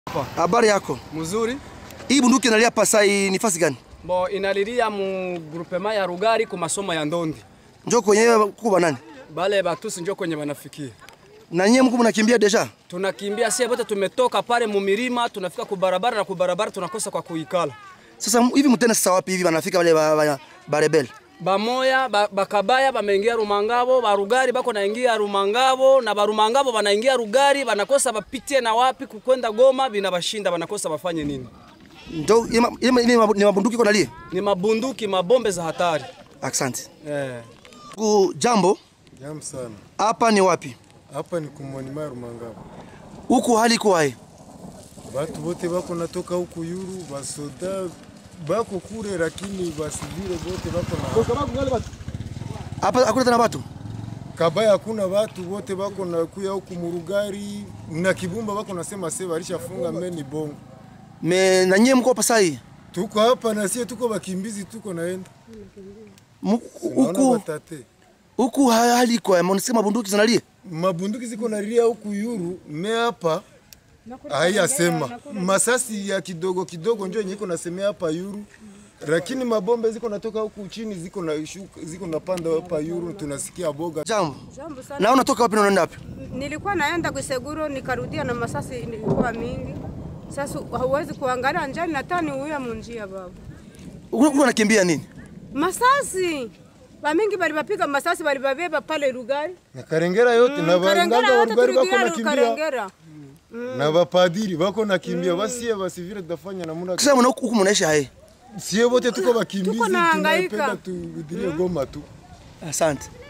Habari yako? Mzuri. Hii bunduki inalia pasai ni fasi gani? Bo inalilia mu groupement ya Rugari ku masomo ya Ndondi. Njoo kwenye kuba nani? Bale batusi njo kwenye banafikia. Na nyie mko mnakimbia deja? Tunakimbia sie bote tumetoka pale mu milima tunafika ku barabara na ku barabara tunakosa kwa kuikala. Sasa hivi mtenda sasa wapi hivi wanafika wale ba, ba, ba rebel? Bamoya ba, bakabaya bameingia Rumangabo, barugari bako naingia Rumangabo na barumangabo banaingia Rugari banakosa bapitie na wapi kukwenda Goma binabashinda banakosa bafanye nini? Njoo ima- ima- ima- ni mabunduki iko nalia. Ni mabunduki mabombe za hatari. Asante. Eh. Ku jambo, Jam sana. hapa ni wapi? Hapa ni kumonima Rumangabo. Huku hali iko hai. Batu bote bako natoka huku yuru, basoda bako kure, lakini basivile bote bako na Hapa hakuna tena watu. kabaya, hakuna batu bote bako na kuya huku Murugari na Kibumba bako nasema se walishafunga meni bongo. Me na nyie mko pasai. Tuko hapa na sie tuko bakimbizi, tuko naenda Mu- Naona Huku batate huku ha- hali iko hai. Mnasema bunduki zinalia. mabunduki ziko nalia huku yuru, me hapa haiyasema masasi ya kidogo kidogo njo yenye iko nasemea hapa yuru, lakini mabombe ziko natoka huku chini ziko na shuka, ziko napanda hapa yuru, tunasikia boga. Jambo. Jambo sana. Na unatoka wapi na unaenda wapi? Nilikuwa naenda Kuseguro nikarudia na masasi ilikuwa mingi. Sasa hauwezi kuangalia njani na tani uya munjia baba. Huku unakimbia nini? Masasi. Bamingi bali bapiga masasi bali babeba pale Rugari. na Karengera yote na Karengera baganga wa yote Rugari bako tulikia nakimbia Karengera. na bapadiri bako nakimbia, basie basivile tutafanya namuna Sasa mna huku mnaishi hai. sie wote tuko bakimbizi, Tuko nahangaika. tunapenda turudilie Goma tu. Asante.